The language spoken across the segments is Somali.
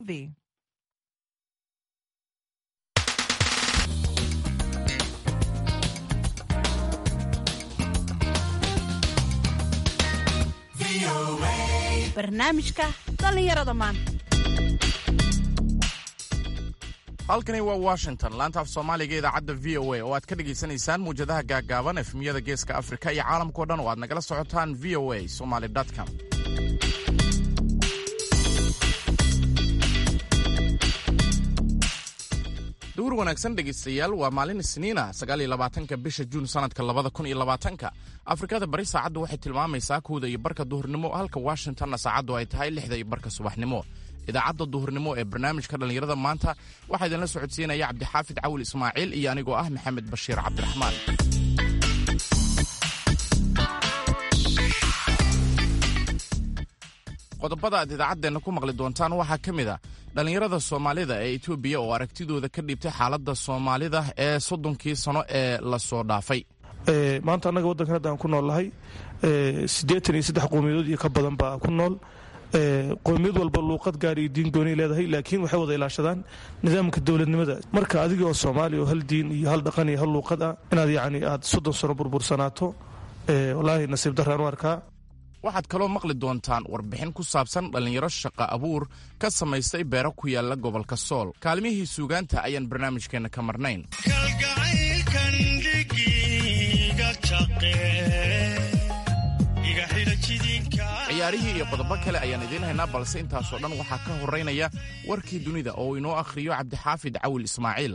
V. barnaamijka dhallinyarada maanta halkani waa washington laanta af soomaaliga idaacadda v o a oo aad ka dhegaysanaysaan muwjadaha gaaggaaban efmiyada geeska afrika iyo caalamkao dhan oo aad nagala socotaan v o a somaly com duur wanaagsan dhegaystayaal waa maalin isniina sagaaliyolabaatanka bisha juun sanadka labada kun iyo labaatanka afrikada bari saacaddu waxay tilmaamaysaa kowda iyo barka duhurnimo halka washingtonna saacaddu ay tahay lixda iyo barka subaxnimo idaacadda duhurnimo ee barnaamijka dhallinyarada maanta waxaa idinla socodsiinaya cabdixaafid cawil ismaaciil iyo anigoo ah maxamed bashiir cabdiraxmaan qodobada aad idaacaddeenna ku maqli doontaan waxaa ka mid a dhallinyarada soomaalida ee etoobiya oo aragtidooda ka dhiibtay xaaladda soomaalida ee soddonkii sano ee lasoo dhaafay maanta annaga waddankan hadda aan ku nool nahay siddeetan iyo saddex qowmiyadood iyo ka badan baa ku nool qowmiyad walba luuqad gaar iyo diin gooniy leedahay laakiin waxay wada ilaashadaan nidaamka dowladnimada marka adigoo soomaaliya oo hal diin iyo hal dhaqan iyo hal luuqad ah inaad yacni aad soddon sano burbursanaato wallaahi nasiib darraan u arkaa waxaad kaloo maqli doontaan warbixin ku saabsan dhallinyaro shaqa abuur ka samaystay beero ku yaalla gobolka sool kaalmihii suugaanta ayaan barnaamijkeenna ka marnayn ciyaarihii iyo qodobo kale ayaan idiin haynaa balse intaasoo dhan waxaa ka horaynaya warkii dunida oo inoo akhriyo cabdixaafid cawil ismaaciil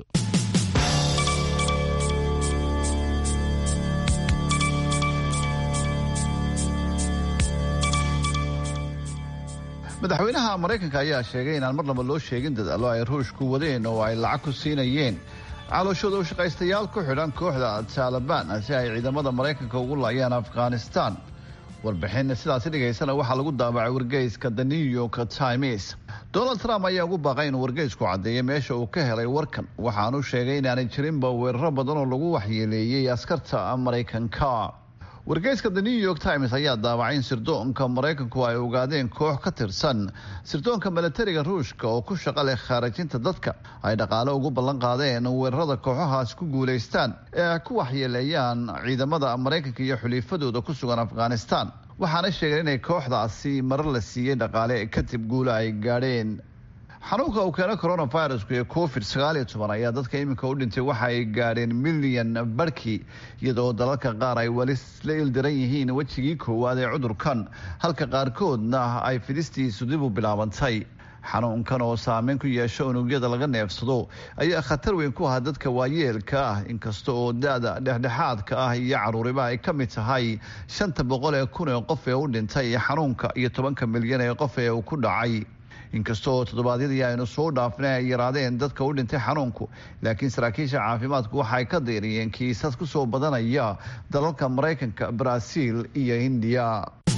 madaxweynaha maraykanka ayaa sheegay inaan mar laba loo sheegin dadaallo ay ruushku wadeen oo ay lacag ku siinayeen calooshooda u shaqaystayaal ku xidhan kooxda taalibaan si ay ciidamada maraykanka ugu laayaan afghanistan warbixin sidaasi dhigaysana waxaa lagu daabacay wargeyska the new york times donald trump ayaa ugu baaqay inuu wargeysku caddeeyay meesha uu ka helay warkan waxaanu sheegay inaanay jirinba weeraro badan oo lagu waxyeeleeyey askarta maraykanka wargeyska the new york times ayaa daawacay in sirdoonka maraykanku ay ogaadeen koox ka tirsan sirdoonka milatariga ruushka oo ku shaqa leh khaarajinta dadka ay dhaqaale ugu ballan qaadeen weerarada kooxahaas ku guulaystaan ee ay ku waxyeeleeyaan ciidamada maraykanka iyo xuliifadooda ku sugan afghanistan waxaana sheegeen inay kooxdaasi marar la siiyey dhaqaale kadib guula ay gaadheen xanuunka uu keeno coronavirusku ee covid sagaal iyo toban ayaa dadka iminka u dhintay waxa ay gaadheen milyan barhkii iyadoo dalalka qaar ay weli la ildaran yihiin wejigii koowaad ee cudurkan halka qaarkoodna ay fidistiisu dib u bilaabantay xanuunkan oo saameyn ku yeesho unugyada laga neefsado ayaa khatar weyn ku aha dadka waayeelka ah inkasta oo da-da dhexdhexaadka ah iyo caruuriba ay ka mid tahay shanta boqol ee kun ee qof ee u dhintay xanuunka iyo tobanka milyan ee qof ee uu ku dhacay inkasta oo toddobaadyadii aynu soo dhaafnay ay yaraadeen dadka u dhintay xanuunku laakiin saraakiisha caafimaadku waxay ka deeriyeen kiisas ku soo badanaya dalalka maraykanka baraaziil iyo indiya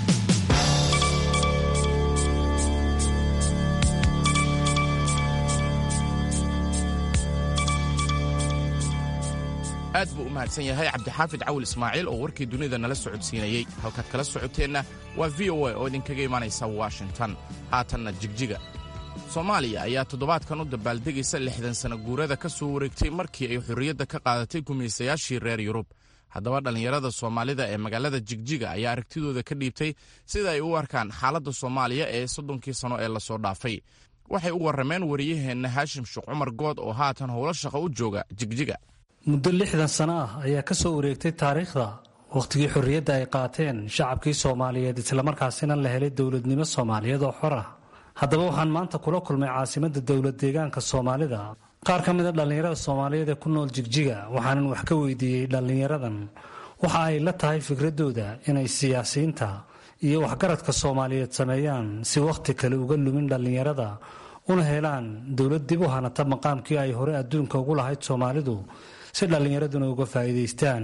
aad buu u mahadsan yahay cabdixaafid cawil ismaaciil oo warkii dunida nala socodsiinayey halkaad kala socoteenna waa v o a oo idinkaga imanaysa washington haatanna jigjiga soomaaliya ayaa toddobaadkan u dabaaldegaysa lixdan sana guurada ka soo wareegtay markii ay xorriyadda ka qaadatay gumaysayaashii reer yurub haddaba dhallinyarada soomaalida ee magaalada jigjiga ayaa aragtidooda ka dhiibtay sida ay u arkaan xaaladda soomaaliya ee soddonkii sano ee lasoo dhaafay waxay u warrameen wariyaheenna haashim sheekh cumar good oo haatan howlo shaqo u jooga jigjiga muddo lixdan sano ah ayaa ka soo wareegtay taariikhda wakhtigii xorriyadda ay qaateen shacabkii soomaaliyeed islamarkaasina la helay dowladnimo soomaaliyeed oo xor ah haddaba waxaan maanta kula kulmay caasimadda dowlad deegaanka soomaalida qaar ka mida dhallinyarada soomaaliyeed ee ku nool jigjiga waxaanan wax ka weydiiyey dhallinyaradan waxa ay la tahay fikradooda inay siyaasiyiinta iyo waxgaradka soomaaliyeed sameeyaan si wakhti kale uga lumin dhallinyarada una helaan dowlad dib u hanata maqaamkii ay hore adduunka ugu lahayd soomaalidu si dhallinyaraduna uga faa'iidaystaan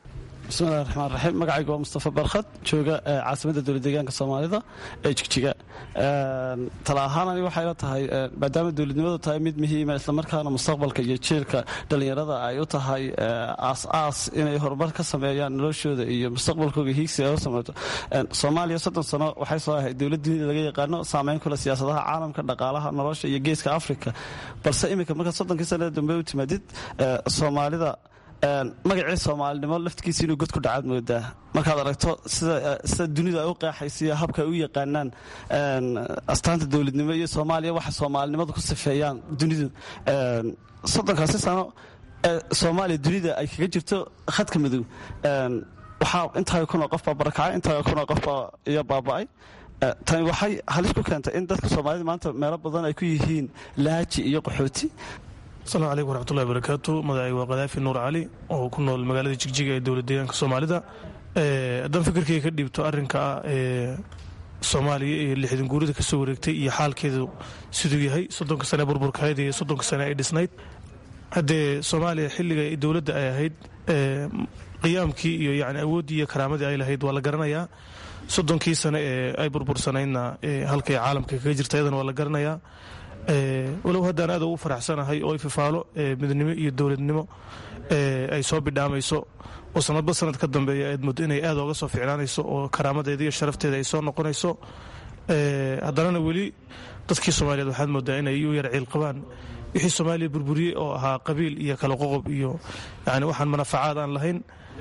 bismillahi raxmaan raxiim magacayga waa mustafa barkhad jooga caasimadda dowlad deegaanka soomaalida ee jigjiga tala ahaan ani waxay la tahay maadaama dowladnimadu tahay mid muhiima islamarkaana mustaqbalka iyo jiilka dhallinyarada ay u tahay aas-aas inay horumar ka sameeyaan noloshooda iyo mustaqbalkooga hiigsi ay u samayto soomaaliya soddon sano waxay soo ahayd dowlad dunida laga yaqaano saameyn kule siyaasadaha caalamka dhaqaalaha nolosha iyo geeska afrika balse iminka marka soddonkii sanada dambe u timaadid soomaalida magacii soomaalinimo laftigiisa inuu god ku dhacaad moodaa markaad aragto sida dunida ay u qeexaysiiyo habka ay u yaqaanaan astaanta dowladnimo iyo soomaaliya waxa soomaalinimadu ku sifeeyaan dunidu soddonkaasi sano soomaaliya dunida ay kaga jirto khadka madow waxaa intaa kunoo qofbaa barakacay intaa kunoo qofbaa iyo baaba'ay tani waxay halis ku keentay in dadka soomaalida maanta meelo badan ay ku yihiin laaji iyo qaxooti asalaamu calaykum waraxmatullahi barakaatu magacay waa kadaafi nuur cali oo ku nool magaalada jigjiga ee dowlad deegaanka soomaalida haddaan fikirkayga ka dhiibto arrinka ah ee soomaaliya iyo lixdan guurida ka soo wareegtay iyo xaalkeedu siduu yahay soddonka sane burburkahayd iyo soddonka sane ay dhisnayd haddee soomaaliya xilliga dowladda ay ahayd qiyaamkii iyo yani awooddii iyo karaamadii ay lahayd waa la garanayaa soddonkii sane ee ay burbursanaydna halkay caalamka kaga jirta iyadana waa la garanayaa walow haddaan aad ugu faraxsanahay oo ififaalo midnimo iyo dowladnimo ay soo bidhaamayso oo sanadba sanad ka dambeeya aad muddo inay aad ooga soo ficnaanayso oo karaamadeeda iyo sharafteeda ay soo noqonayso haddanana weli dadkii soomaaliyeed waxaad moodaa inay u yar ciil qabaan wixii soomaaliya burburiyey oo ahaa qabiil iyo kala qoqob iyo yani waxaan manafacaad aan lahayn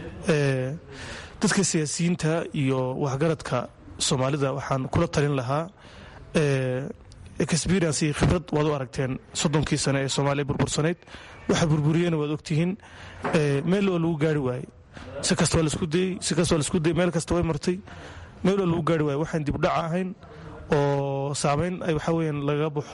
dadka siyaasiyiinta iyo waxgaradka soomaalida waxaan kula talin lahaa experience iyo khibrad waad u aragteen soddonkii sane ee soomaaliya burbursanayd waxa burburiyena waad ogtihiin meel waa lagu gaari waayey si kasta waa lasku dayey si kasta waa lasku dayey meel kasta way martay meel waa lagu gaari waayey waxaan dibdhaca ahayn oo saameyn ay waxaa weyaan lagaga baxo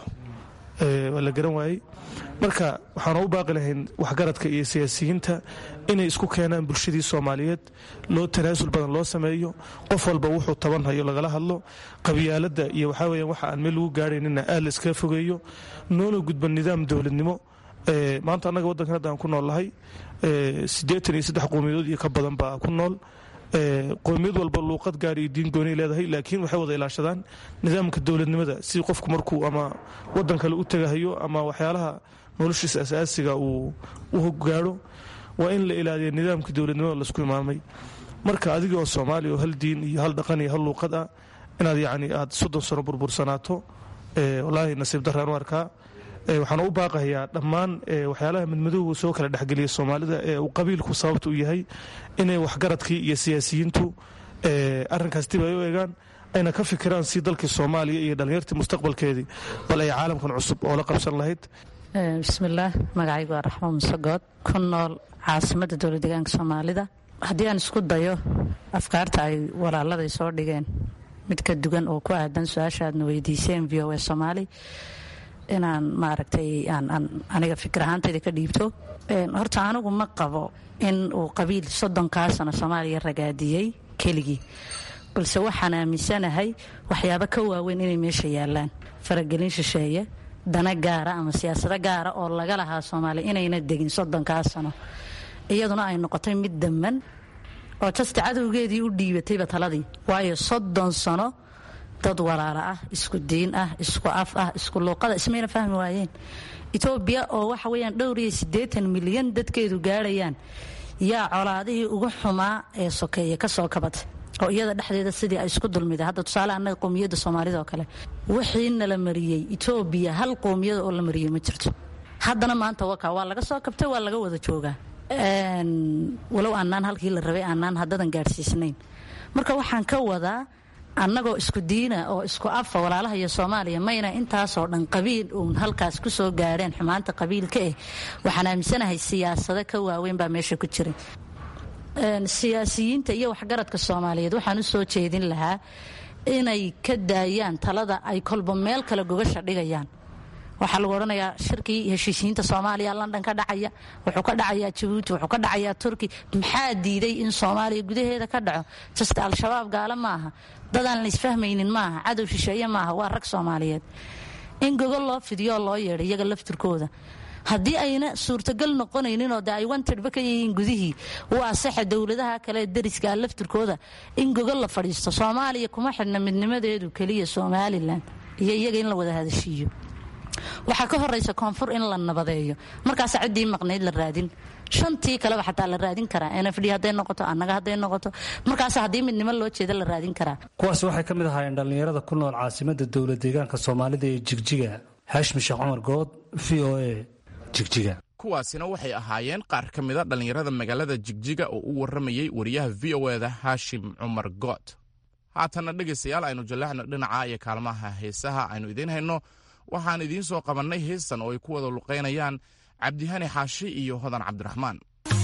waa la garan waayey marka waxaan u baaqi lahayn waxgaradka iyo siyaasiyiinta inay isku keenaan bulshadii soomaaliyeed loo tanaasul badan loo sameeyo qof walba wuxuu tabanhayo lagala hadlo qabyaaladda iyo waxaa weya waxa aan meel lagu gaaraynina aad la iskaga fogeeyo noona gudban nidaam dowladnimo maanta annaga waddankan hadda aan ku nool lahay siddeetan iyo saddex qowmiyadood iyo ka badan baa ku nool qowmiyad walba luuqad gaar iyo diin goonay leedahay laakiin waxay wada ilaashadaan nidaamka dowladnimada si qofku markuu ama waddan kale u tegahayo ama waxyaalaha noloshiisa asaasiga uu u gaadho waa in la ilaaliya nidaamka dowladnimada laisku imaamay marka adiga oo soomaaliya oo hal diin iyo hal dhaqan iyo hal luuqad ah inaad yacni aad soddon sano burbursanaato wallaahi nasiib daraan u arkaa waxaan u baaqayaa dhammaan waxyaalaha midmadowga soo kala dhexgeliya soomaalida ee uu qabiilku sababta u yahay inay waxgaradkii iyo siyaasiyiintu arinkaas dib ay u eegaan ayna ka fikiraan si dalkii soomaaliya iyo dhallinyartii mustaqbalkeedii bal ay caalamkan cusub oo la qabsan lahayd bismillaah magacaygu waa raxmo musegood ku nool caasimadda dowlad deegaanka soomaalida haddii aan isku dayo afkaarta ay walaaladay soo dhigeen mid ka dugan oo ku aadan su-aasha aadna weydiiseen v o a soomaali inaan maaragtay aniga fikir ahaantayda ka dhiibto horta anigu ma qabo in uu qabiil soddonkaa sano soomaaliya ragaadiyey keligii balse waxaan aaminsanahay waxyaabo ka waaweyn inay meesha yaalaan faragelin shisheeye dana gaara ama siyaasado gaara oo laga lahaa soomaaliya inayna degin soddonkaa sano iyaduna ay noqotay mid damman oo jasta cadowgeedii u dhiibatayba taladii waayo soddon sano dad walaalo ah isku diin ah isku af ah isku luuqada ismayna fahmi waayeen etoobiya oo waxa weyaan dhowr iyo siddeetan milyan dadkeedu gaarhayaan yaa colaadihii ugu xumaa ee sokeeye ka soo kabatay oo iyada dhexdeeda sidii ay isku dulmida hadda tusaale annaga qowmiyadda soomaalida oo kale wixiina la mariyey etoobiya hal qowmiyada oo la mariyey ma jirto haddana maanta waka waa laga soo kabtay waa laga wada joogaa walow aanaan halkii la rabay aanaan haddadan gaadhsiisnayn marka waxaan ka wadaa annagoo isku diina oo isku afa walaalaha iyo soomaaliya mayna intaasoo dhan qabiil uun halkaas ku soo gaadheen xumaanta qabiilka eh waxaan aaminsanahay siyaasado ka waaweyn baa meesha ku jira siyaasiyiinta iyo waxgaradka soomaaliyeed waxaan u soo jeedin lahaa inay ka daayaan talada ay kolba meel kale gogasha dhigayaan waxaa lagu odhanayaa shirkii heshiisiyiinta soomaaliya london ka dhacaya wuxuu ka dhacayaa jabuuti wuxuu ka dhacayaa turki maxaa diiday in soomaaliya gudaheeda ka dhaco jasta al-shabaab gaale maaha dadaan la isfahmaynin maaha cadow shisheeye maaha waa rag soomaaliyeed in gogol loo fidiyoo loo yeedhay iyaga laftirkooda haddii ayna suurtagal noqonayninoo de ay wantedhba ka yihiin gudihii waa saxa dowladaha kale dariska laftirkooda in gogol la fadhiisto soomaaliya kuma xidhna midnimadeedu keliya somalilan iyo iyaga in la wada hadashiiyo waxaa ka horaysa koonfur in la nabadeeyo markaasa ciddii maqnayd la raadin shantii kaleba xataa la raadin karaa nfd hadday noqoto annaga hadday noqoto markaas haddii midnimo loo jeeda la raadin karaa kuwaasi waxay ka mid ahaayeen dhallinyarada ku nool caasimada dowlad deegaanka soomaalida ee jigjiga haashim sheekh cumar good v o a jigjiga kuwaasina waxay ahaayeen qaar ka mida dhallinyarada magaalada jigjiga oo u warramayey wariyaha v o eda haashim cumar good haatanna dhegaystayaal aynu jallexno dhinaca iyo kaalmaha heesaha aynu idiin hayno waxaan idiin soo qabannay heestan oo ay ku wada luqaynayaan cabdihani xaashi iyo hodan cabdiraxmaan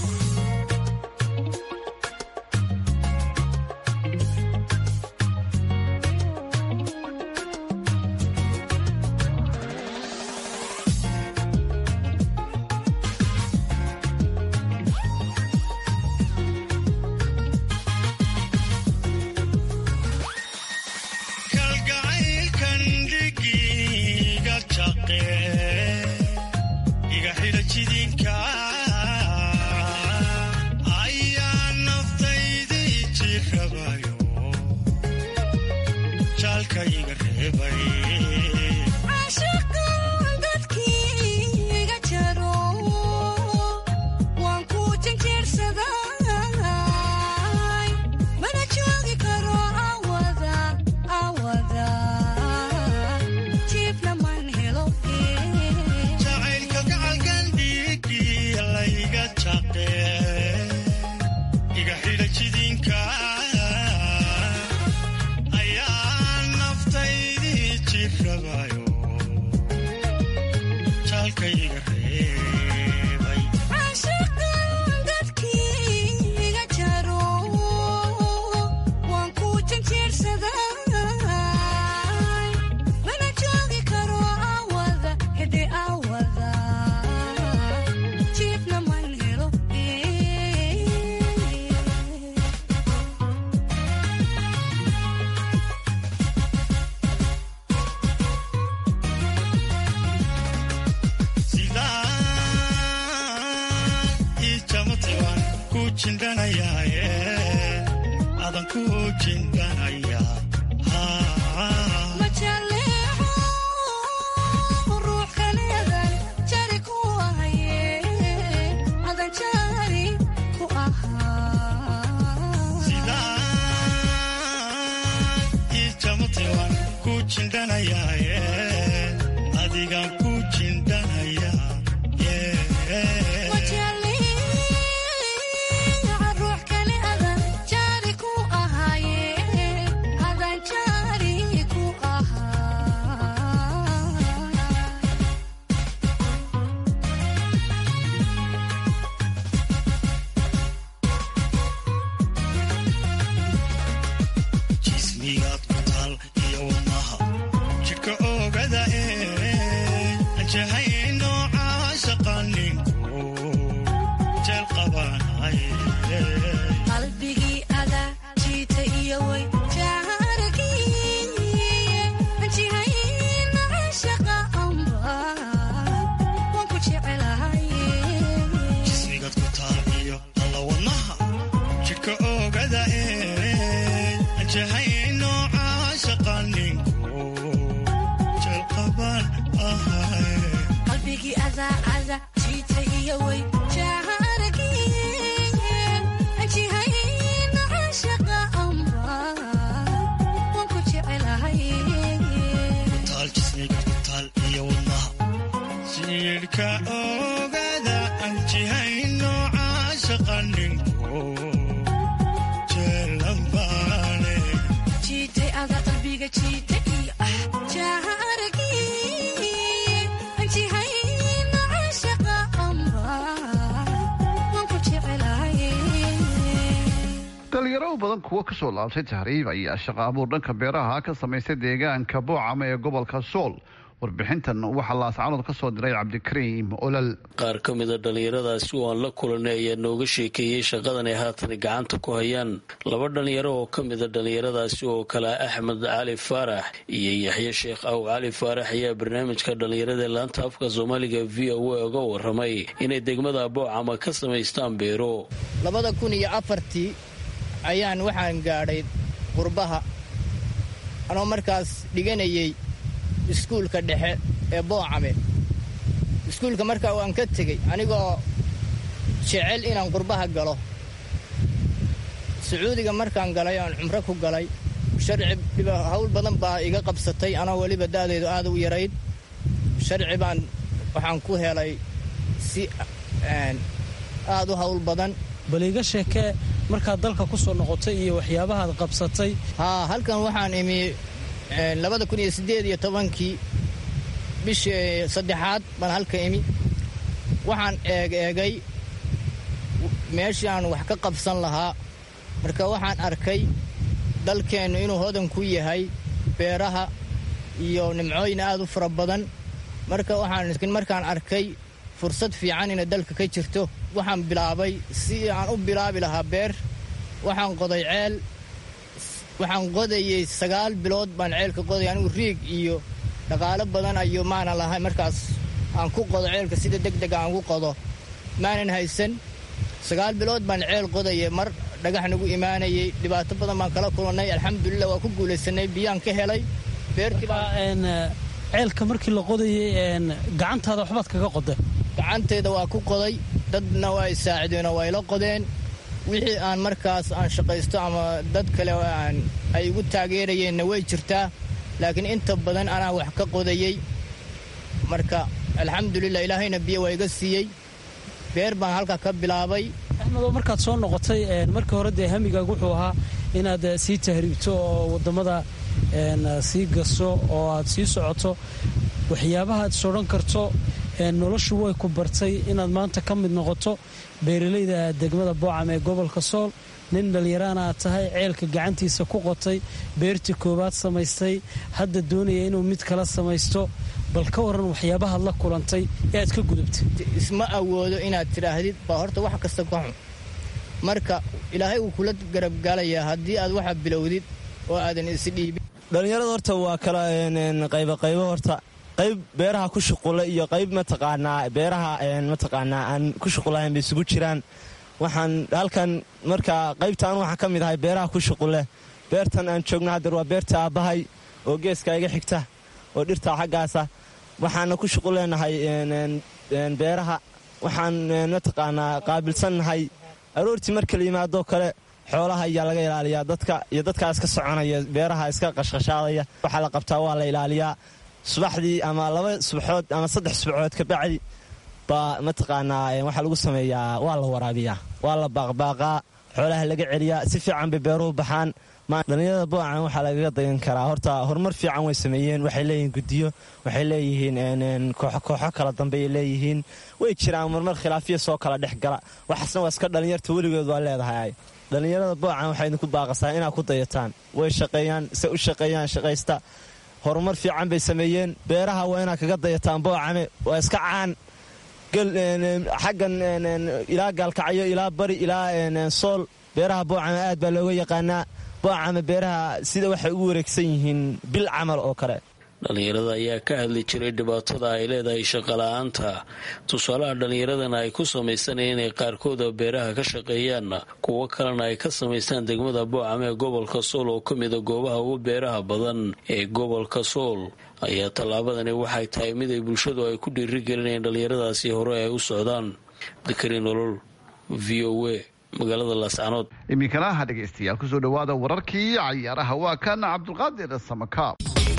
dhalinyaro badan kuwo kasoo laabtay tahriib ayaa shaqo abuur dhanka beeraha ka samaystay deegaanka boocama ee gobolka sool warbixintan waxaa laascanood ka soo diray cabdikariim olal qaar ka mida dhallinyaradaasi oo aan la kulanay ayaa nooga sheekeeyey shaqadan ay haatan gacanta ku hayaan laba dhallinyaro oo ka mida dhallinyaradaasi oo kale axmed cali faarax iyo yaxye sheekh aw cali faarax ayaa barnaamijka dhallinyarada ee laanta afka soomaaliga v o a uga waramay inay degmada boocama ka samaystaan beero labada kun iyo afartii ayaan waxaan gaadhay qurbaha anoo markaas dhiganayay iskuulka dhexe ee boocame iskuulka markaa waan ka tegey anigoo jecel inaan qurbaha galo sacuudiga markaan galay oan cumro ku galay sharci hawl badan baa iga qabsatay anoo weliba da'deedu aad u yarayd sharci baan waxaan ku helay si aad u hawl badan bal iga sheekee markaad dalka ku soo noqotay iyo waxyaabahaad qabsatay haa halkan waxaan imi labada kun iyo siddeed iyo tobankii bishii saddexaad baan halka imi waxaan eeg eegay meeshii aan wax ka qabsan lahaa marka waxaan arkay dalkeennu inuu hodan ku yahay beeraha iyo nimcooyin aad u fara badan marka waxaan markaan arkay fursad fiican inay dalka ka jirto waxaan bilaabay si aan u bilaabi lahaa beer waxaan qoday ceel waxaan qodayey sagaal bilood baan ceelka qoday anigu riig iyo dhaqaalo badan ayo maanan lahay markaas aan ku qodo ceelka sida deg deg aan ugu qodo maanan haysan sagaal bilood baan ceel qodaye mar dhagax nagu imaanayey dhibaato badan baan kala kulannay alxamdulilah waa ku guulaysanay biyaan ka helay ceelka markii la qodayey gacantaada waxbaad kaga qoda gacanteeda waa ku qoday dadna waa i saacideenoo waa ila qodeen wixii aan markaas aan shaqaysto ama dad kale aan ay igu taageerayeenna way jirtaa laakiin inta badan anaa wax ka qodayey marka alxamdulilah ilaahayna biyo waa iga siiyey beer baan halkaa ka bilaabay axmedoo markaad soo noqotay markii hore dee hamigaag wuxuu ahaa inaad sii tahriibto oo waddamada sii gaso oo aad sii socoto waxyaabahaad sodhan karto noloshu way ku bartay inaad maanta ka mid noqoto beeralayda degmada boocam ee gobolka sool nin dhallinyaraana aad tahay ceelka gacantiisa ku qotay beertii koowaad samaystay hadda doonaya inuu mid kala samaysto bal ka waran waxyaabahaad la kulantay ee aad ka gudubtay isma awoodo inaad tidhaahdid baa horta wax kasta ka xun marka ilaahay wuu kula garabgaalayaa haddii aad waxa bilowdid oo aadan isdhiibin dhallinyarada horta waa kala qayboqaybo horta qayb beeraha ku shuqula iyo qayb mataqaanaa beeraha mataqaanaa aan ku shuqulahayn bay isugu jiraan waxaan halkan markaa qaybtaan waxaan ka mid ahay beeraha ku shuqule beertan aan joogno haddeer waa beerta aabbahay oo geeska iga xigta oo dhirta xaggaasa waxaana ku shuquleenahay beeraha waxaan mataqaanaa qaabilsannahay aroortii marka la yimaadoo kale xoolaha ayaa laga ilaaliyaa dadka iyo dadkaa iska soconaya beeraha iska qashqashaadaya waxaa la qabtaa waa la ilaaliyaa subaxdii ama laba subaxood ama saddex subaxood kabacdi baa mataqaanaa waxaa lagu sameeyaa waa la waraabiyaa waa la baaqbaaqaa xoolaha laga celiyaa si fiican bay beeruhu baxaan dhallinyarada boocan waxaa lagaga dayan karaa horta horumar fiican way sameeyeen waxay leeyihiin gudiyo waxay leeyihiin kooxo kala dambeay leeyihiin way jiraan marmar khilaafiya soo kala dhex gala waxaasna waa iska dhallinyarta weligood waa leedahay dhallinyarada boocan waxay idinku baaqasaa inaad ku dayataan way shaqeeyaan se u shaqeeyaan shaqaysta horumar fiican bay sameeyeen beeraha waa inaad kaga dayataan boocame waa iska caan xaggan ilaa gaalkacyo ilaa bari ilaa sool beeraha boocame aad baa looga yaqaanaa boocame beeraha sida waxay ugu wareegsan yihiin bil camal oo kale dhallinyarada ayaa ka hadli jiray dhibaatada ay leedahay shaqola'aanta tusaalaha dhallinyaradana ay ku samaysanayeen inay qaarkooda beeraha ka shaqeeyaan kuwo kalena ay ka samaystaan degmada boocam ee gobolka sool oo ka mida goobaha ugu beeraha badan ee gobolka sool ayaa tallaabadani waxay tahay mid ay bulshadu ay ku dhiirigelinayeen dhallinyaradaasi hore ay u socdaan dakari nolol v o a magaalada laascanood iminkana ha dhegaystayaal kusoo dhowaada wararkii cayaaraha waa kan cabdulqaadir samakaab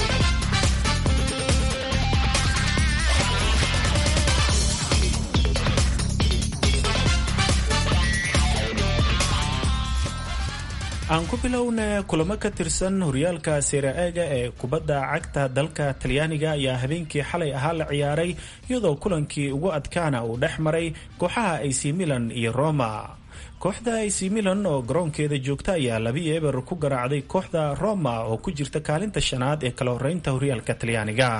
aan ku bilowna kulamo ka tirsan horyaalka sera-eega ee kubadda cagta dalka talyaaniga ayaa habeenkii xalay ahaa la ciyaaray iyadoo kulankii ugu adkaana uu dhex maray kooxaha ac milan iyo roma kooxda ac milan oo garoonkeeda joogta ayaa labi eber ku garaacday kooxda roma oo ku jirta kaalinta shanaad ee kala horeynta horyaalka talyaaniga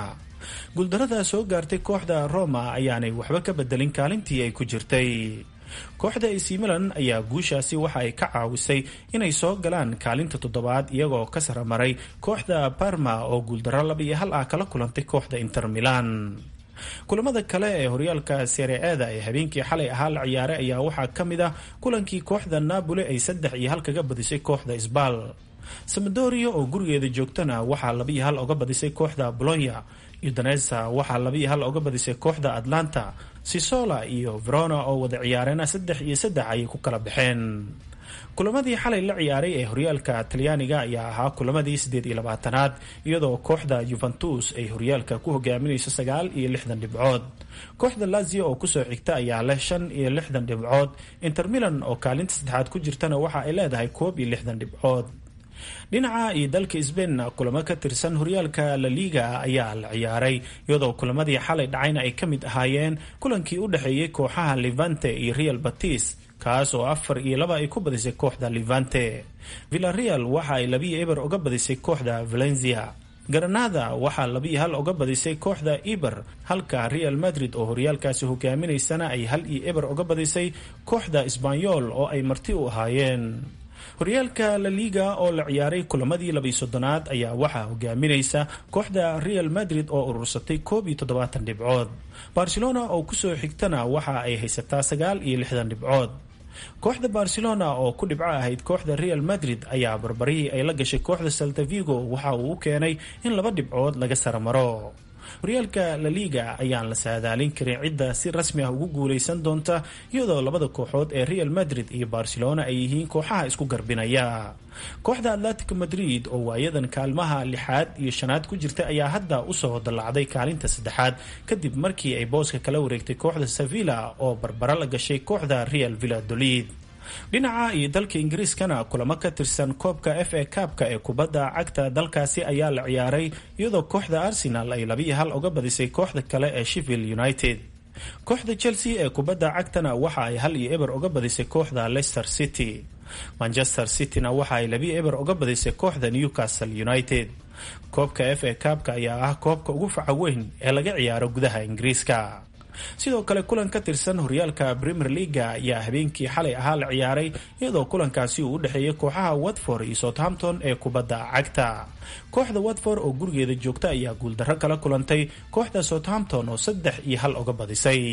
guuldarada soo gaartay kooxda roma ayaanay waxba ka bedelin kaalintii ay ku jirtay kooxda ac milan ayaa guushaasi waxa ay ka caawisay inay soo galaan kaalinta toddobaad iyagoo ka saramaray kooxda barma oo guuldaro laba iyo hal ah kala kulantay kooxda inter milan kulamada kale ee horyaalka sereeda ee habeenkii xalay ahaa la ciyaaray ayaa waxaa ka mid ah kulankii kooxda napoli ay saddex iyo hal kaga badisay kooxda sbal samadoria oo gurigeeda joogtana waxaa laba iyo hal oga badisay kooxda bolonya udanesa waxaa laba iyo hal oga badisay kooxda atlanta sisola iyo verona oo wada ciyaarena saddex iyo saddex ayay ku kala baxeen kulamadii xalay la ciyaaray ee horyaalka talyaaniga ayaa ahaa kulamadii siddeed iyo labaatanaad iyadoo kooxda yuventus ay horyaalka ku hogaaminayso sagaal iyo lixdan dhibcood kooxda lazio oo kusoo xigta ayaa leh shan iyo lixdan dhibcood inter milan oo kaalinta saddexaad ku jirtana waxa ay leedahay koob iyo lixdan dhibcood dhinaca iyo dalka sbainna kulamo ka tirsan horyaalka la liga ayaa la ciyaaray iyadoo kulamadii xalay dhacayna ay ka mid ahaayeen kulankii u dhexeeyey kooxaha levante iyo real batis kaas oo afar iyo laba ay ku badisay kooxda levante villareal waxa ay labiyo eber uga badisay kooxda valencia granada waxaa labiyo hal uga badisay kooxda eber halka real madrid oo horyaalkaasi hogaaminaysana ay hal iyo eber uga badisay kooxda sbanyol oo ay marti u ahaayeen horyaalka la liga oo la ciyaaray kulamadii labiyo soddonaad ayaa waxaa hogaaminaysa kooxda real madrid oo urursatay koob iyo toddobaatan dhibcood barcelona oo kusoo xigtana waxa ay haysataa sagaal iyo lixdan dhibcood kooxda barcelona oo ku dhibco ahayd kooxda real madrid ayaa barbarihii ay la gashay kooxda saltavigo waxa uu u keenay in laba dhibcood laga saramaro horyaalka la liga ayaan la saadaalin karin cidda si rasmi ah ugu guuleysan doonta iyadoo labada kooxood ee real madrid iyo barcelona ay yihiin kooxaha isku garbinaya kooxda atletico madrid oo waayadan kaalmaha lixaad iyo shanaad ku jirta ayaa hadda usoo dallacday kaalinta saddexaad kadib markii ay booska kala wareegtay kooxda sevilla oo barbaro la gashay kooxda real villadolid dhinaca iyo dalka ingiriiskana kulamo ka tirsan koobka f a kaabka ee kubadda cagta dalkaasi ayaa la ciyaaray iyadoo kooxda arsenal ay labiiyo hal uga badisay kooxda kale ee sheffield united kooxda chelsea ee kubadda cagtana waxa ay hal iyo eber uga badisay kooxda leicester city manchester cityna waxa ay labiyo eber uga badisay kooxda newcastle united koobka f a kaabka ayaa ah koobka ugu faca weyn ee laga ciyaaro gudaha ingiriiska sidoo kale kulan ka tirsan horyaalka premier leaga ayaa habeenkii xalay ahaa la ciyaaray iyadoo kulankaasi uu u dhexeeyay kooxaha watford iyo southampton ee kubadda cagta kooxda watford oo gurigeeda joogta ayaa guuldarro kala kulantay kooxda southampton oo saddex iyo hal uga badisay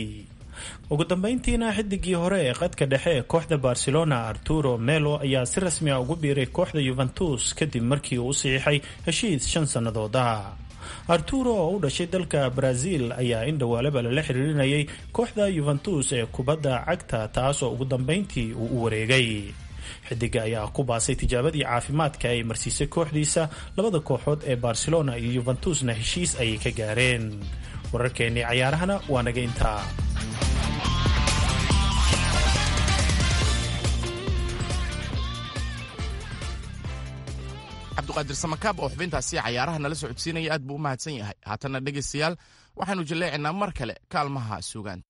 ugu dambeyntiina xidigii hore ee qadka dhexe ee kooxda barcelona arturo melo ayaa si rasmi a ugu biiray kooxda yuventus kadib markii uu u saxiixay heshiis shan sannadood ah arturo oo u dhashay dalka brazil ayaa in dhowaalaba lala xiriirinayay kooxda yuventus ee kubadda cagta taas oo ugu dambeyntii uu u wareegay xidiga ayaa ku baasay tijaabadii caafimaadka ay marsiisay kooxdiisa labada kooxood ee barcelona iyo yuventusna heshiis ayay ka gaareen wararkeennii cayaarahana waa naga intaa cabdiqaadir samakaab oo xubintaasi cayaaraha nala socodsiinaya aad buu u mahadsan yahay haatanna dhegaystayaal waxaanu jilleecinaa mar kale kaalmaha suugaanta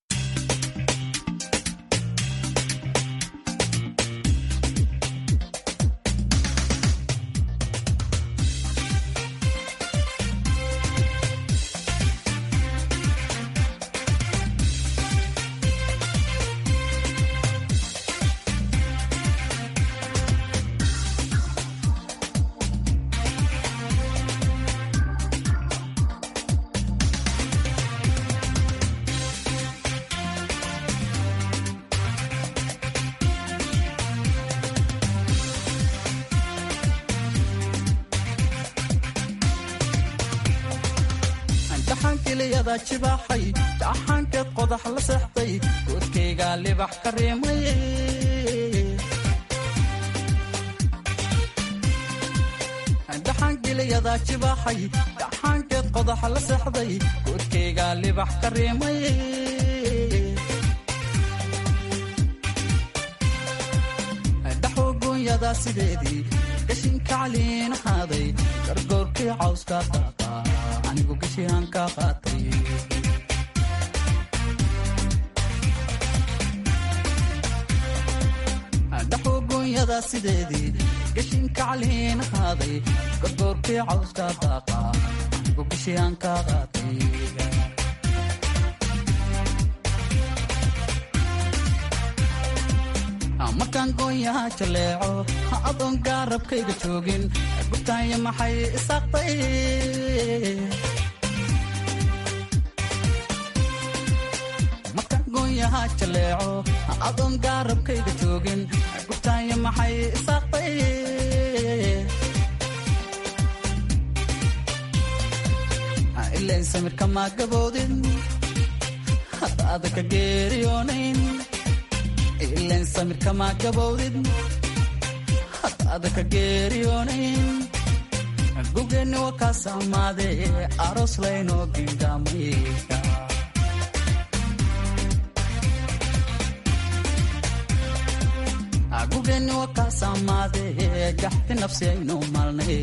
jaxaankeed qodax la seexday goodkaygaa libax ka riimay dhaxaangeliyadaa jibaaxay dhaxaankeed qodax la seexday goodkaygaa libax ka riimay dhaxoo goonyadaa sideedii gashinka caliin ahaaday gargoorkii cawskaa qaataa anigu gashihaan kaa qaatay dhaxoo goonyadaa sideedii gashinka caliin ahaaday gargoorkii cawskaa daaqa anigu bishii aan ka qaatay markaan goonyaha jaleeco adoon gaarabkayga joogin gubtaanya maxay isaaqtay markaan goonyaha jaleeco adoon gaarabkayga joogin gubtaanya maxay isaaqtay ilayn samirka maa gaboodin hadda adaka geeriyoonayn ilayn samirka maa gabowdid hadda adaka geeriyoonayn gugeenni waa kaa saamaade aroos laynoo gingaamaya gugeenni waa kaa saamaade gaxti nafsi aynu maalnay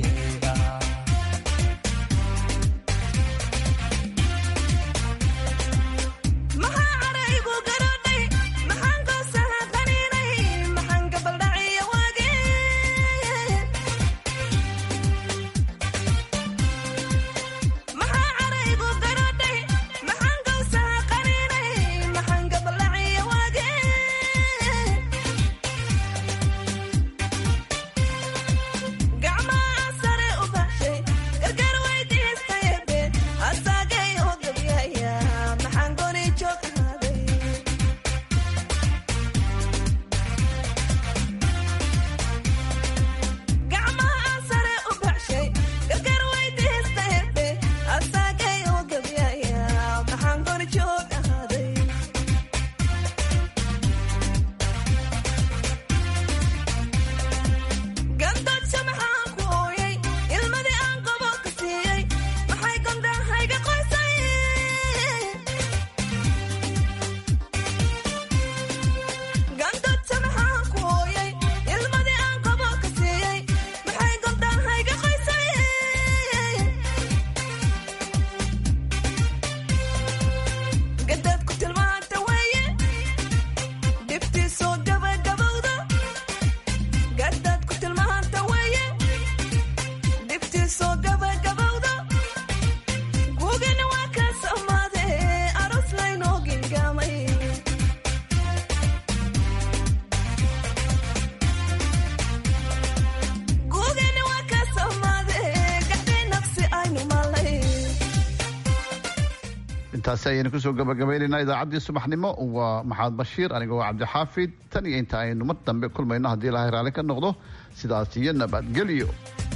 intaasi ayaynu kusoo gabagabaynaynaa idaacaddii subaxnimo waa maxamed bashiir aniga waa cabdixaafid tan iyo inta aynu mar dambe kulmayno haddii ilahay raalli ka noqdo sidaas iyo nabadgelyo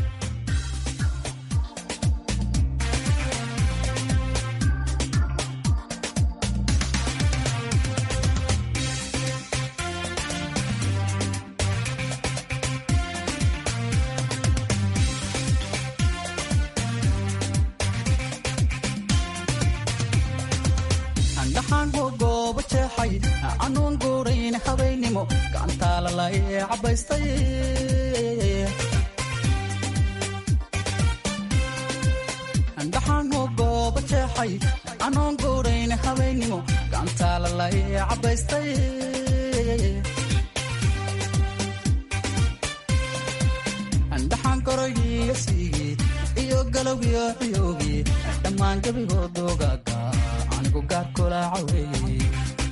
dhaxaanoo gooba jeexay anoon guurayn habeennimo gacantaala la cabaystay dhaxaan korogiiyo siigii iyo galowgiyo ciyoogii dhammaan gebigoodoogaga anigu gaar kulaaca weeye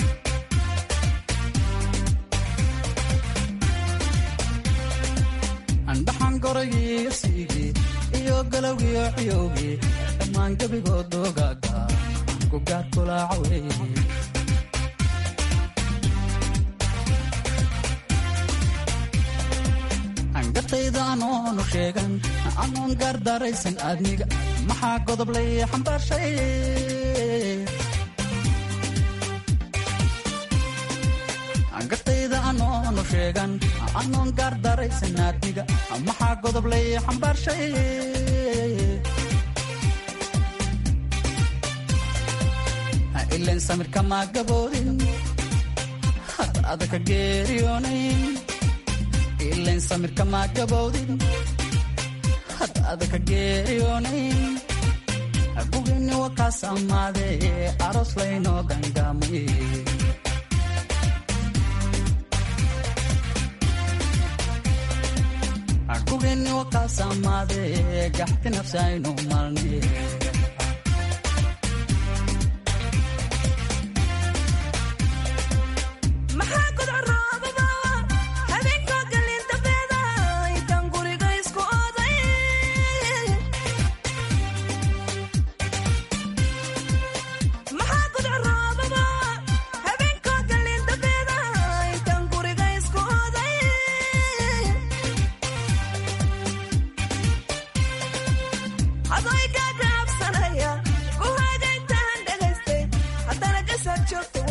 andhaxan gorogiiyo siigii iyo galowgiyo ciyoogii dhammaan gebigoodoogaga anigu gaar kulaaca weeye angatayda anoonu sheegan anoon gaardaaraysan aadmiga maxaa godoblay xambaarshay angatayda anoonu sheegan anoon gaardaaraysan aadmiga maxaa godoblay xambaarshay ilen samirka maa gaboodin hadda adaka geeriyoonayn ilen samirka maa gabowdin hadda adaka geeriyoonayn bugini wakaas ammaade aroos laynoo gangaamay bugini wakaas ammaade gaxti nafsi aynu maalnay joogta